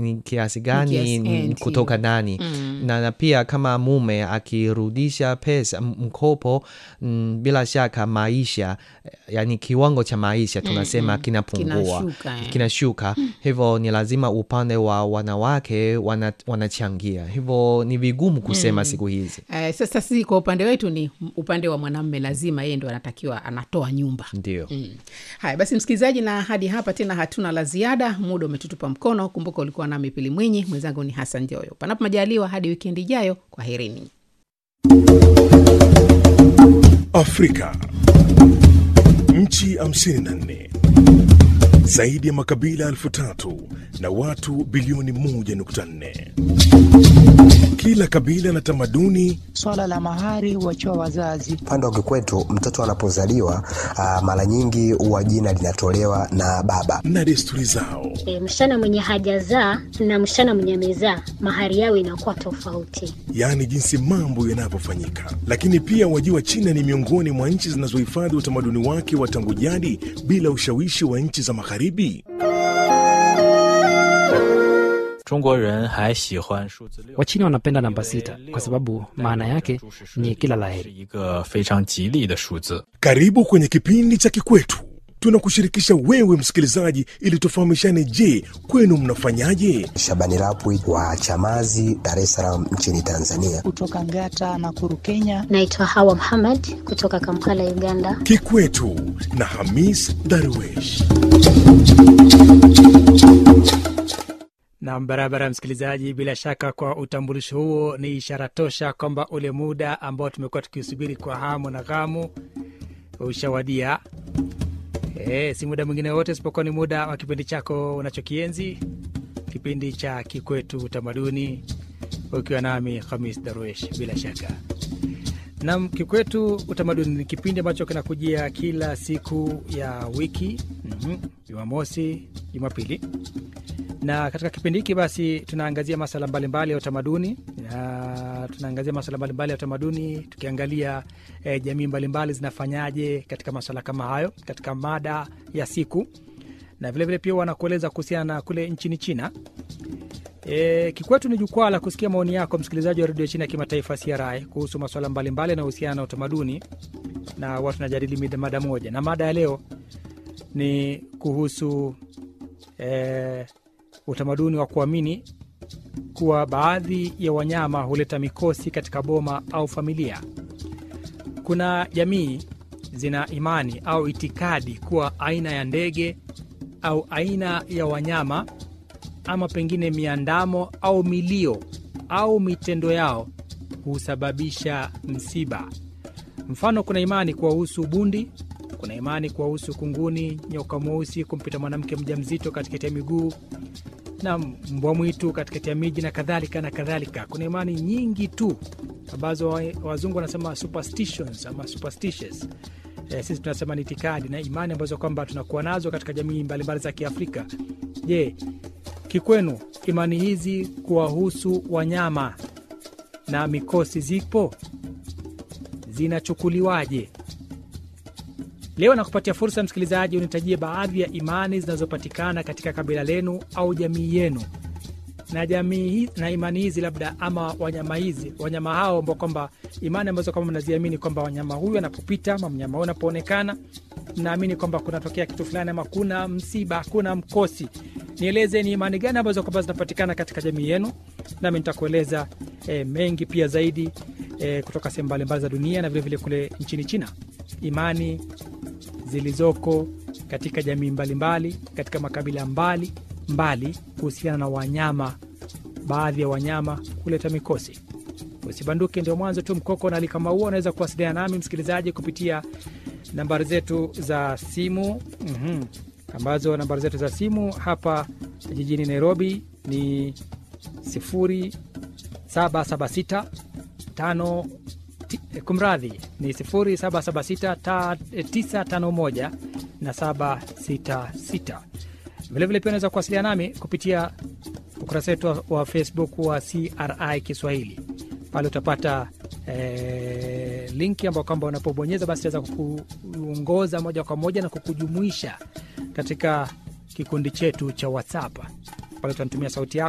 ni kiasi gani kiasi- ni eh, kutoka ndio. nani na, na pia kama mume akirudisha pesa m- mkopo mm, bila shaka maisha eh, yani kiwango cha maisha tunasema kinapungua Kinashuka, eh. kinashuka hivyo ni lazima upande wa wanawake wana, wanachangia hivyo ni vigumu kusema siku hizi Eh, sasa sisi kwa upande wetu ni upande wa mwanamme lazima yeye ndo anatakiwa anatoa nyumba ndio Mm. Haya basi, msikilizaji, na hadi hapa tena hatuna la ziada, muda umetutupa mkono. Kumbuka ulikuwa nami Pili Mwinyi, mwenzangu ni Hassan Joyo. Panapo majaliwa, hadi wikendi ijayo, kwa herini. Afrika. Nchi 54 zaidi ya makabila elfu tatu na watu bilioni 1.4. Kila kabila na tamaduni Swala la mahari huachiwa wazazi. Upande wa kikwetu mtoto anapozaliwa ah, mara nyingi huwa jina linatolewa na baba. na desturi zao. E, msichana mwenye hajazaa na msichana mwenye amezaa mahari yao inakuwa tofauti. yaani jinsi mambo yanavyofanyika. Lakini pia wajua, China ni miongoni mwa nchi zinazohifadhi utamaduni wake wa tangu jadi bila ushawishi wa nchi za Magharibi. 中国人还喜欢数字六。 Wachina wanapenda namba sita kwa sababu maana yake ni kila 是 laheri. 一个非常吉利的数字。 Karibu kwenye kipindi cha Kikwetu. Tunakushirikisha wewe msikilizaji, ili tufahamishane. Je, kwenu mnafanyaje? Shabani Rapwi wa Chamazi, Dar es Salaam nchini Tanzania. Kutoka Ngata na Kuru, Kenya. Naitwa Hawa Muhammad kutoka Kampala, Uganda. Kikwetu na Hamis Darwesh. Nam barabara, msikilizaji, bila shaka kwa utambulisho huo ni ishara tosha kwamba ule muda ambao tumekuwa tukiusubiri kwa hamu na ghamu ushawadia. E, si muda mwingine wote isipokuwa ni muda wa kipindi chako unachokienzi, kipindi cha Kikwetu Utamaduni, ukiwa nami Khamis Darwesh. Bila shaka nam, Kikwetu Utamaduni ni kipindi ambacho kinakujia kila siku ya wiki, mhm, Jumamosi, Jumapili na katika kipindi hiki basi tunaangazia masala mbalimbali ya utamaduni na tunaangazia masala mbalimbali ya utamaduni tukiangalia eh, jamii mbalimbali zinafanyaje katika masala kama hayo katika mada ya siku na vilevile pia wanakueleza kuhusiana na kule nchini china E, kikwetu ni jukwaa la kusikia maoni yako msikilizaji wa redio china ya kimataifa CRI kuhusu masuala mbalimbali yanayohusiana na utamaduni na watu tunajadili mida- mada moja na mada ya leo ni kuhusu e, utamaduni wa kuamini kuwa baadhi ya wanyama huleta mikosi katika boma au familia. Kuna jamii zina imani au itikadi kuwa aina ya ndege au aina ya wanyama ama pengine miandamo au milio au mitendo yao husababisha msiba. Mfano, kuna imani kuwahusu bundi, kuna imani kuwahusu kunguni, nyoka mweusi kumpita mwanamke mjamzito katikati ya miguu na mbwa mwitu katikati ya miji na kadhalika na kadhalika. Kuna imani nyingi tu ambazo wa- wazungu wanasema superstitions ama superstitious. E, sisi tunasema ni itikadi na imani ambazo kwamba tunakuwa nazo katika jamii mbalimbali za Kiafrika. Je, kikwenu imani hizi kuwahusu wanyama na mikosi zipo? Zinachukuliwaje? Leo nakupatia fursa msikilizaji, unitajie baadhi ya imani zinazopatikana katika kabila lenu au jamii yenu, na jamii hi- na imani hizi labda ama wanyama hizi wanyama hao ambao kwamba imani ambazo kwamba mnaziamini kwamba wanyama huyu anapopita ama mnyama huyu anapoonekana mnaamini kwamba kunatokea kitu fulani ama kuna msiba, kuna mkosi. Nieleze ni imani gani ambazo kwamba zinapatikana katika jamii yenu, nami nitakueleza e, mengi pia zaidi e, kutoka sehemu mbalimbali za dunia na vilevile kule nchini China, imani zilizoko katika jamii mbalimbali katika makabila mbali mbali kuhusiana na wanyama, baadhi ya wanyama kuleta mikosi. Usibanduke, ndio mwanzo tu. Mkoko na alikama huo, unaweza kuwasiliana nami msikilizaji kupitia nambari zetu za simu mm ambazo nambari zetu za simu hapa jijini Nairobi ni 0776 tano ti- eh, kumradhi ni 0776 ta- eh, 951 na 766. Vilevile pia unaweza kuwasiliana nami kupitia ukurasa wetu wa- wa Facebook wa CRI Kiswahili. Pale utapata eh, linki ambao kwamba unapobonyeza basi itaweza kukuongoza moja kwa moja na kukujumuisha katika kikundi chetu cha WhatsApp. Pale utanitumia sauti yako